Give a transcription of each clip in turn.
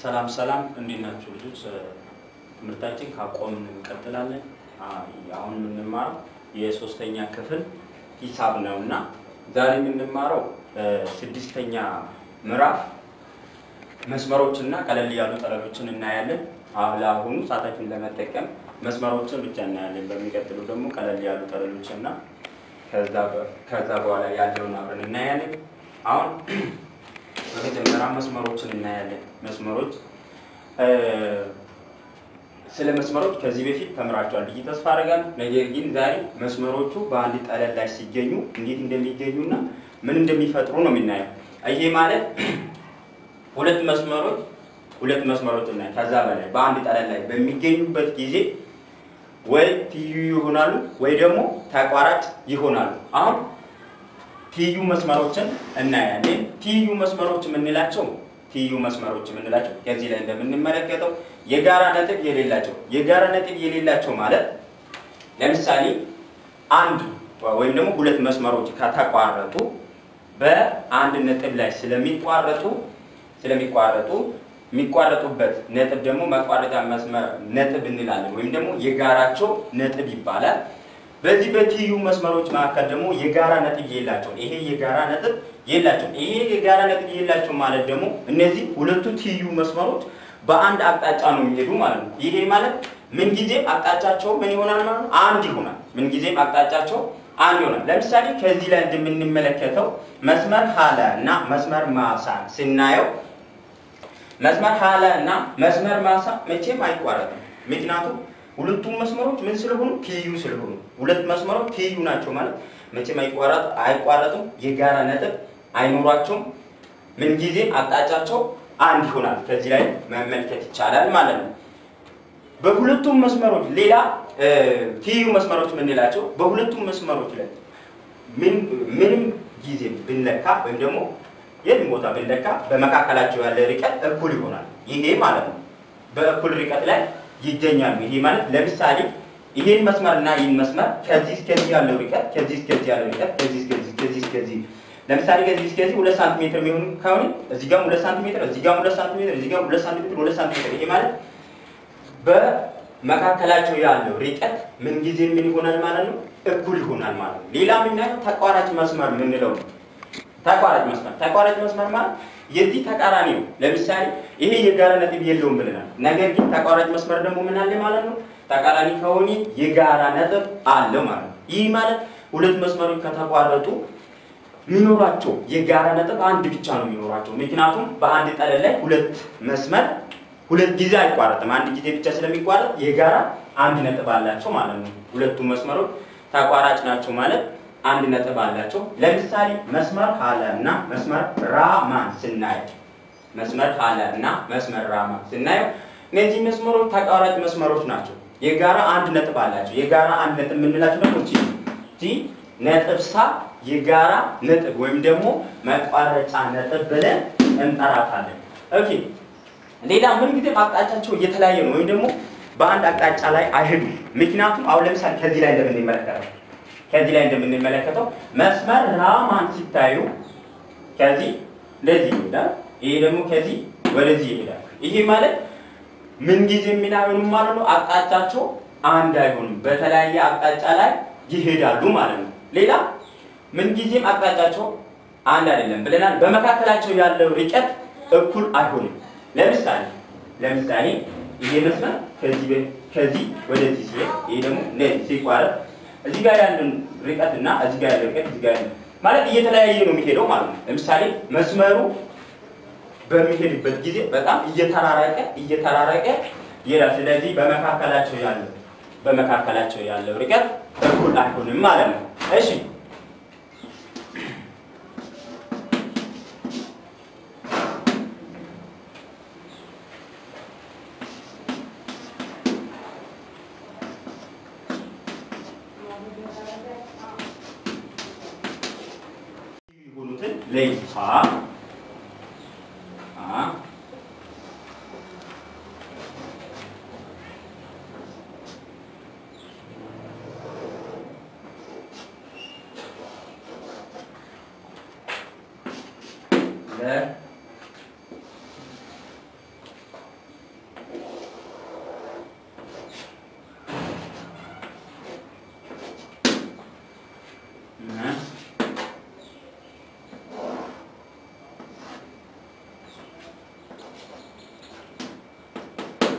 ሰላም ሰላም፣ እንዴት ናችሁ ልጆች? ትምህርታችን ካቆምን እንቀጥላለን። አሁን የምንማረው የሶስተኛ ክፍል ሂሳብ ነው እና ዛሬ የምንማረው ስድስተኛ ምዕራፍ መስመሮችና ቀለል ያሉ ጠለሎችን እናያለን። ለአሁኑ ሰዓታችን ለመጠቀም መስመሮችን ብቻ እናያለን። በሚቀጥለው ደግሞ ቀለል ያሉ ጠለሎችና ከዛ በኋላ ያለውን አብረን እናያለን። አሁን በመጀመሪያ መስመሮችን እናያለን። መስመሮች ስለ መስመሮች ከዚህ በፊት ተምራቸዋል ብዬ ተስፋ አደርጋለሁ። ነገር ግን ዛሬ መስመሮቹ በአንድ ጠለል ላይ ሲገኙ እንዴት እንደሚገኙና ምን እንደሚፈጥሩ ነው የምናየው። ይሄ ማለት ሁለት መስመሮች ሁለት መስመሮች እና ከዛ በላይ በአንድ ጠለል ላይ በሚገኙበት ጊዜ ወይ ትይዩ ይሆናሉ ወይ ደግሞ ተቋራጭ ይሆናሉ። አሁን ትይዩ መስመሮችን እናያለን። ትይዩ መስመሮች የምንላቸው ትይዩ መስመሮች የምንላቸው ከዚህ ላይ እንደምንመለከተው የጋራ ነጥብ የሌላቸው የጋራ ነጥብ የሌላቸው ማለት ለምሳሌ አንድ ወይም ደግሞ ሁለት መስመሮች ከተቋረጡ በአንድ ነጥብ ላይ ስለሚቋረጡ ስለሚቋረጡ የሚቋረጡበት ነጥብ ደግሞ መቋረጫ መስመር ነጥብ እንላለን፣ ወይም ደግሞ የጋራቸው ነጥብ ይባላል። በዚህ በትይዩ መስመሮች መካከል ደግሞ የጋራ ነጥብ የላቸው። ይሄ የጋራ ነጥብ የላቸው። ይሄ የጋራ ነጥብ የላቸው ማለት ደግሞ እነዚህ ሁለቱ ትይዩ መስመሮች በአንድ አቅጣጫ ነው የሚሄዱ ማለት ነው። ይሄ ማለት ምንጊዜም አቅጣጫቸው ምን ይሆናል ማለት ነው? አንድ ይሆናል። ምንጊዜም አቅጣጫቸው አንድ ይሆናል። ለምሳሌ ከዚህ ላይ እንደምንመለከተው መስመር ሀለ እና መስመር ማሳ ስናየው መስመር ሀለ እና መስመር ማሳ መቼም አይቋረጥም። ምክንያቱም ሁለቱም መስመሮች ምን ስለሆኑ ትይዩ ስለሆኑ፣ ሁለት መስመሮች ትይዩ ናቸው ማለት መቼም አይቋረጥ አይቋረጡም። የጋራ ነጥብ አይኖሯቸውም። ምንጊዜም አቅጣጫቸው አንድ ይሆናል። ከዚህ ላይ መመልከት ይቻላል ማለት ነው። በሁለቱም መስመሮች ሌላ ትይዩ መስመሮች የምንላቸው በሁለቱም መስመሮች ላይ ምንም ጊዜ ብንለካ ወይም ደግሞ የትም ቦታ ብንለካ በመካከላቸው ያለ ርቀት እኩል ይሆናል። ይሄ ማለት ነው በእኩል ርቀት ላይ ይገኛሉ። ይሄ ማለት ለምሳሌ ይሄን መስመር እና ይህን መስመር ከዚህ እስከዚህ ያለው ርቀት ከዚህ እስከዚህ ያለው ርቀት ከዚህ እስከዚህ ከዚህ እስከዚህ ለምሳሌ ከዚህ እስከዚህ ሁለት ሳንቲሜትር የሚሆን ከሆነ እዚህ ጋር ሁለት ሳንቲሜትር እዚህ ጋር ሁለት ሳንቲሜትር እዚህ ጋር ሁለት ሳንቲሜትር ሁለት ሳንቲሜትር ይሄ ማለት በመካከላቸው ያለው ርቀት ምን ጊዜ ምን ይሆናል ማለት ነው? እኩል ይሆናል ማለት ነው። ሌላ የምናየው ተቋራጭ መስመር የምንለው ነው። ተቋራጭ መስመር ተቋራጭ መስመር ማለት የዚህ ተቃራኒ ነው። ለምሳሌ ይሄ የጋራ ነጥብ የለውም ብለናል። ነገር ግን ተቋራጭ መስመር ደግሞ ምን አለ ማለት ነው? ተቃራኒ ከሆነ የጋራ ነጥብ አለው ማለት ነው። ይህ ማለት ሁለት መስመሮች ከተቋረጡ የሚኖራቸው የጋራ ነጥብ አንድ ብቻ ነው የሚኖራቸው። ምክንያቱም በአንድ ጠለል ላይ ሁለት መስመር ሁለት ጊዜ አይቋረጥም። አንድ ጊዜ ብቻ ስለሚቋረጥ የጋራ አንድ ነጥብ አላቸው ማለት ነው። ሁለቱም መስመሮች ተቋራጭ ናቸው ማለት አንድ ነጥብ አላቸው። ለምሳሌ መስመር ሀለ እና መስመር ራማን ስናየው መስመር ሀለ እና መስመር ራማን ስናየው እነዚህ መስመሮች ተቋራጭ መስመሮች ናቸው። የጋራ አንድ ነጥብ አላቸው። የጋራ አንድ ነጥብ የምንላቸው ደግሞ እቺ እቺ ነጥብ ሳ የጋራ ነጥብ ወይም ደግሞ መቋረጫ ነጥብ ብለን እንጠራታለን። ኦኬ ሌላ ምን ጊዜ አቅጣጫቸው እየተለያየ ነው፣ ወይም ደግሞ በአንድ አቅጣጫ ላይ አይሄዱም። ምክንያቱም አሁን ለምሳሌ ከዚህ ላይ እንደምንመለከተው ከዚህ ላይ እንደምንመለከተው መስመር ራማን ሲታዩ ከዚህ እንደዚህ ይሄዳል፣ ይሄ ደግሞ ከዚህ ወደዚህ ይሄዳል። ይሄ ማለት ምን ጊዜ የሚናገሩ ማለት ነው አቅጣጫቸው አንድ አይሆንም፣ በተለያየ አቅጣጫ ላይ ይሄዳሉ ማለት ነው። ሌላ ምን ጊዜም አቅጣጫቸው አንድ አይደለም ብለናል። በመካከላቸው ያለው ርቀት እኩል አይሆንም። ለምሳሌ ለምሳሌ ይሄ መስመር ከዚህ ከዚህ ወደዚህ ሲሄድ ይሄ ደግሞ እንደዚህ ሲቋረጥ እዚህ ጋር ያለን ርቀት እና እዚህ ጋር ያለው ርቀት እዚህ ጋር ያለው ማለት እየተለያየ ነው የሚሄደው ማለት ነው። ለምሳሌ መስመሩ በሚሄድበት ጊዜ በጣም እየተራራቀ እየተራራቀ ይሄዳል። ስለዚህ በመካከላቸው ያለው በመካከላቸው ያለው ርቀት እኩል አይሆንም ማለት ነው። እሺ ለይታ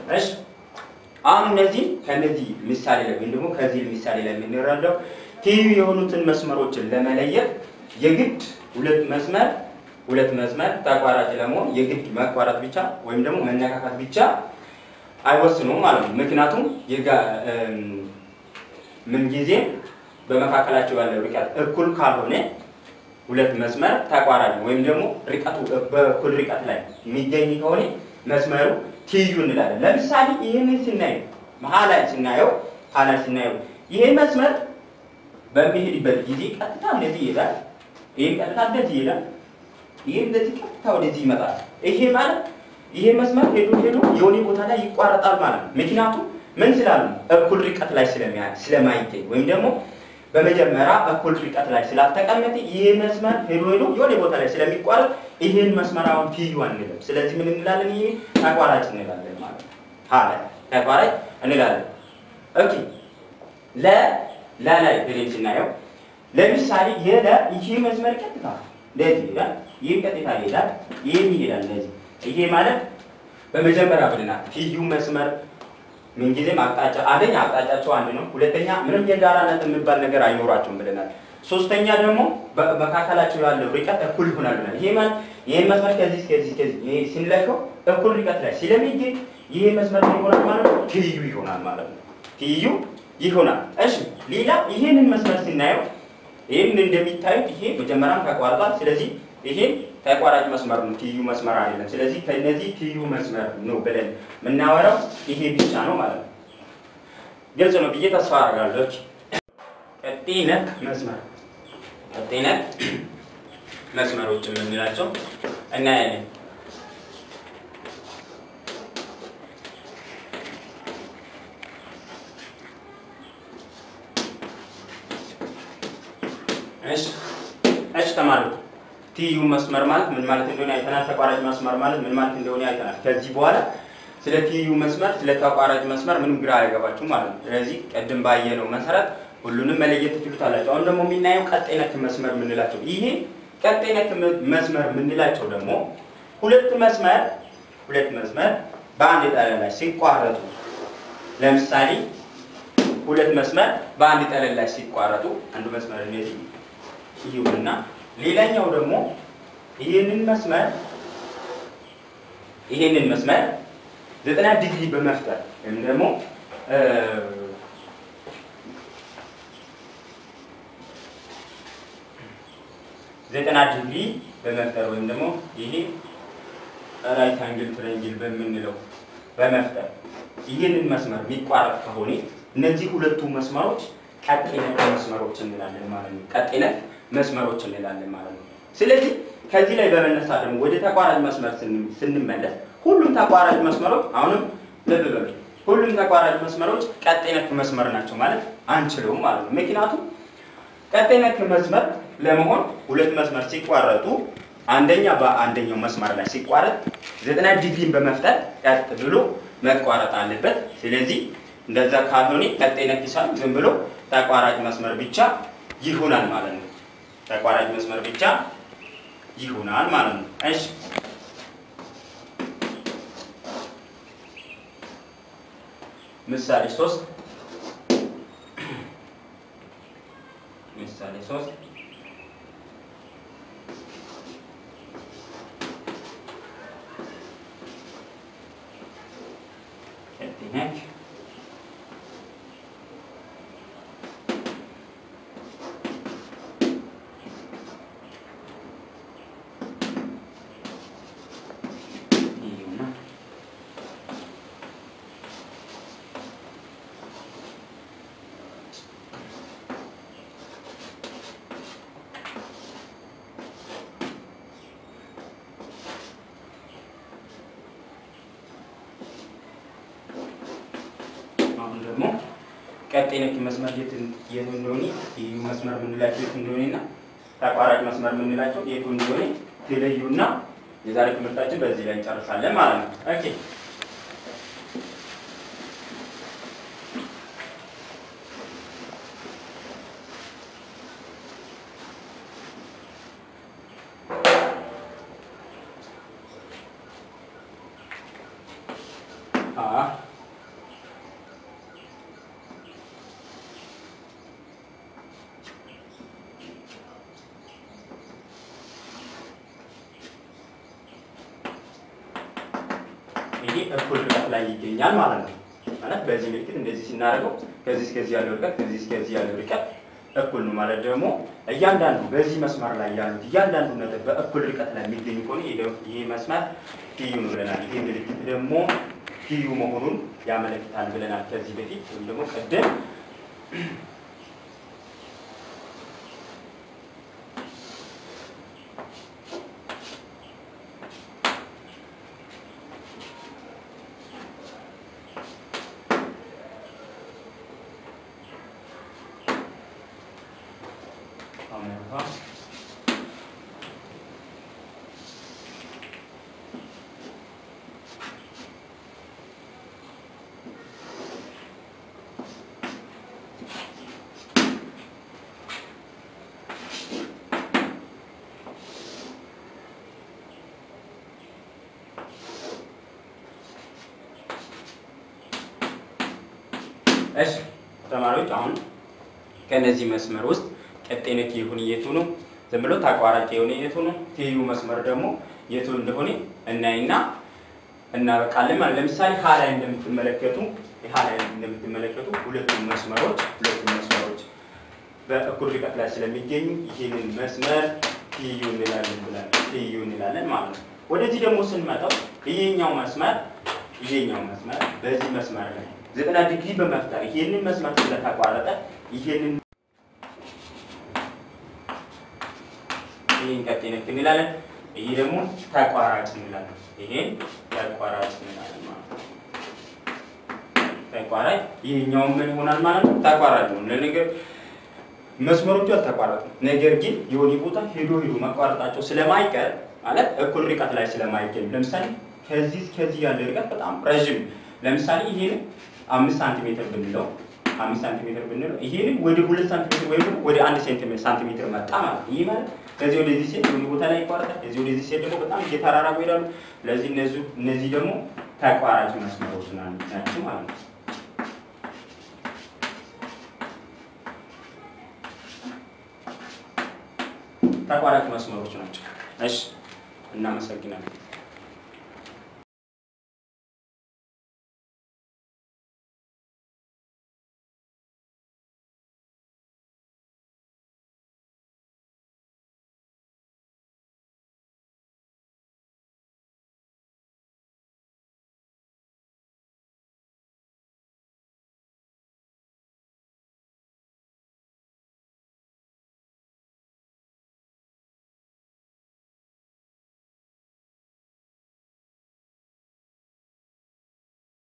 እሺ አሁን እነዚህ ከነዚህ ምሳሌ ላይ ወይም ደግሞ ከዚህ ምሳሌ ላይ የምንረዳው ትይዩ የሆኑትን መስመሮችን ለመለየት የግድ ሁለት መስመር ሁለት መስመር ተቋራጭ ለመሆን የግድ መቋረጥ ብቻ ወይም ደግሞ መነካካት ብቻ አይወስኑም ማለት ነው። ምክንያቱም የጋ ምንጊዜም በመካከላቸው ያለው ርቀት እኩል ካልሆነ ሁለት መስመር ተቋራጭ ወይም ደግሞ ርቀቱ በእኩል ርቀት ላይ የሚገኝ ከሆነ መስመሩ ትይዩ እንላለን። ለምሳሌ ይህንን ስናየው መሀል ላይ ስናየው ኋላ ስናየው ይሄ መስመር በሚሄድበት ጊዜ ቀጥታ እንደዚህ ይሄዳል። ይህም ቀጥታ እንደዚህ ይሄዳል። ይህም እንደዚህ ቀጥታ ወደዚህ ይመጣል። ይሄ ማለት ይሄ መስመር ሄዶ ሄዶ የሆነ ቦታ ላይ ይቋረጣል ማለት ነው። ምክንያቱም ምን ስላሉ እኩል ርቀት ላይ ስለማይገኝ ወይም ደግሞ በመጀመሪያ እኩል ርቀት ላይ ስላልተቀመጠ ይህ መስመር ሄዶ ሄዶ የሆነ ቦታ ላይ ስለሚቋረጥ ይህን መስመር አሁን ትይዩ አንልም። ስለዚህ ምን እንላለን? ይህ ተቋራጭ እንላለን ማለት ነው። ሀለ ተቋራጭ እንላለን። ኦኬ ለ ለላይ ብለን ስናየው ለምሳሌ የለ ይህ መስመር ቀጥታ እንደዚህ ይሄዳል። ይህም ቀጥታ ይሄዳል። ይህም ይሄዳል እንደዚህ። ይሄ ማለት በመጀመሪያ ብለናል ትይዩ መስመር ምንጊዜም አቅጣጫ አንደኛ አቅጣጫቸው አንድ ነው። ሁለተኛ ምንም የጋራ ነጥብ የሚባል ነገር አይኖራቸውም ብለናል። ሶስተኛ ደግሞ በመካከላቸው ያለው ርቀት እኩል ይሆናል ብለናል። ይሄ ማለት ይሄን መስመር ከዚህ ከዚህ ከዚህ ይሄ ሲለካው እኩል ርቀት ላይ ስለሚገኝ ይሄ መስመር ምን ይሆናል ማለት ነው? ትይዩ ይሆናል ማለት ነው። ትይዩ ይሆናል። እሺ ሌላ ይሄንን መስመር ስናየው ይሄን እንደሚታዩት ይሄ መጀመሪያም ተቋርጧል። ስለዚህ ይሄ ተቋራጭ መስመር ነው፣ ትይዩ መስመር አይደለም። ስለዚህ ከነዚህ ትይዩ መስመር ነው ብለን የምናወራው ይሄ ብቻ ነው ማለት ነው። ግልጽ ነው ብዬ ተስፋ አደርጋለሁ። ቀጣይ ነክ መስመር ቀጣይ ነክ መስመሮች የምንላቸው እናያለን። እሺ እሺ ተማሪዎች ትይዩ መስመር ማለት ምን ማለት እንደሆነ አይተናል። ተቋራጭ መስመር ማለት ምን ማለት እንደሆነ አይተናል። ከዚህ በኋላ ስለ ትይዩ መስመር፣ ስለ ተቋራጭ መስመር ምንም ግራ አይገባችሁም ማለት ነው። ስለዚህ ቅድም ባየነው መሰረት ሁሉንም መለየት ትችሉታላችሁ። አሁን ደግሞ የሚናየው ቀጣይ ነክ መስመር የምንላቸው ይሄ ቀጣይ ነክ መስመር የምንላቸው ደግሞ ሁለት መስመር ሁለት መስመር በአንድ ጠለል ላይ ሲቋረጡ ለምሳሌ ሁለት መስመር በአንድ ጠለል ላይ ሲቋረጡ አንዱ መስመር እንደዚህ ይሁንና ሌላኛው ደግሞ ይሄንን መስመር ይሄንን መስመር ዘጠና ዲግሪ በመፍጠር ወይም ደግሞ ዘጠና ዲግሪ በመፍጠር ወይም ደግሞ ይሄ ራይት አንግል ትረንግል በምንለው በመፍጠር ይህንን መስመር የሚቋረጥ ከሆነ እነዚህ ሁለቱ መስመሮች ቀጤነት መስመሮች እንላለን ማለት ነው። ቀጤነት መስመሮች እንላለን ማለት ነው። ስለዚህ ከዚህ ላይ በመነሳት ደግሞ ወደ ተቋራጭ መስመር ስንመለስ ሁሉም ተቋራጭ መስመሮች አሁንም ልብ በሉ፣ ሁሉም ተቋራጭ መስመሮች ቀጤነት መስመር ናቸው ማለት አንችለውም ማለት ነው። ምክንያቱም ቀጤነት መስመር ለመሆን ሁለት መስመር ሲቋረጡ አንደኛ በአንደኛው መስመር ላይ ሲቋረጥ ዘጠና ዲግሪን በመፍጠር ቀጥ ብሎ መቋረጥ አለበት። ስለዚህ እንደዛ ካልሆነ ቀጤነት ይሳል ዝም ብሎ ተቋራጭ መስመር ብቻ ይሆናል ማለት ነው። ተቋራጭ መስመር ብቻ ይሆናል ማለት ነው። እሺ ምሳሌ ሶስት ምሳሌ ሶስት ነች አሁን ደግሞ ቀጣይ ነክ መስመር የት የቱ እንደሆነ ትይዩ መስመር የምንላቸው የቱ እንደሆነ እና ተቋራጭ መስመር የምንላቸው የቱ እንደሆነ ትለዩና የዛሬ ትምህርታችን በዚህ ላይ እንጨርሳለን ማለት ነው። ኦኬ አ ይሄ እኩል ርቀት ላይ ይገኛል ማለት ነው። ማለት በዚህ ምልክት እንደዚህ ስናደርገው ከዚህ እስከዚህ ያለው ርቀት ከዚህ እስከዚህ ያለው ርቀት እኩል ነው ማለት ደግሞ እያንዳንዱ በዚህ መስመር ላይ ያሉት እያንዳንዱ ነጥብ በእኩል ርቀት ላይ የሚገኙ ከሆነ ይሄ ደግሞ- ይሄ መስመር ፒዩ ነው ብለናል። ይሄ ምልክት ደግሞ ፒዩ መሆኑን ያመለክታል ብለናል ከዚህ በፊት ወይም ደግሞ ቅድም አሜሪካ እሺ ተማሪዎች አሁን ከነዚህ መስመር ውስጥ ቀጣይ ነክ የሆነ የቱ ነው? ዝም ብሎ ተቋራጭ የሆነ የቱ ነው? ትይዩ መስመር ደግሞ የቱ እንደሆነ እናይና እናበቃለን ማለት ለምሳሌ ሀ ላይ እንደምትመለከቱ ሀ ላይ እንደምትመለከቱ ሁለቱም መስመሮች ሁለቱም መስመሮች በእኩል ርቀት ላይ ስለሚገኙ ይህንን መስመር ትይዩ እንላለን ብለን ትይዩ እንላለን ማለት ነው። ወደዚህ ደግሞ ስንመጣው ይሄኛው መስመር ይሄኛው መስመር በዚህ መስመር ላይ ዘጠና ዲግሪ በመፍጠር ይሄንን መስመር ስለተቋረጠ ይሄንን ይሄን ቀጣይ ነክ እንላለን። ይሄ ደግሞ ተቋራጭ እንላለን። ይሄን ተቋራጭ እንላለን ማለት ነው። ተቋራጭ ይሄኛው ምን ይሆናል ማለት ነው? ተቋራጭ ነው። ለነገር መስመሮቹ አልተቋረጡም። ነገር ግን የሆነ ቦታ ሄዶ ሄዶ መቋረጣቸው ስለማይቀር ማለት እኩል ርቀት ላይ ስለማይገኝ ለምሳሌ ከዚህ እስከዚህ ያለ ርቀት በጣም ረዥም ለምሳሌ ይሄን አምስት ሳንቲሜትር ብንለው አምስት ሳንቲሜትር ብንለው ይሄንም ወደ ሁለት ሳንቲሜትር ወይም ደግሞ ወደ አንድ ሴንቲሜትር ሳንቲሜትር መጣ ማለት ነው። ይህ ማለት ከዚህ ወደዚህ ሴት የሆነ ቦታ ላይ ይቋረጣል። ከዚህ ወደዚህ ሴት ደግሞ በጣም እየተራራቁ ይሄዳሉ። ስለዚህ እነዚህ እነዚህ ደግሞ ተቋራጭ መስመሮች ናቸው ማለት ነው። ተቋራጭ መስመሮች ናቸው። እሺ፣ እናመሰግናለን።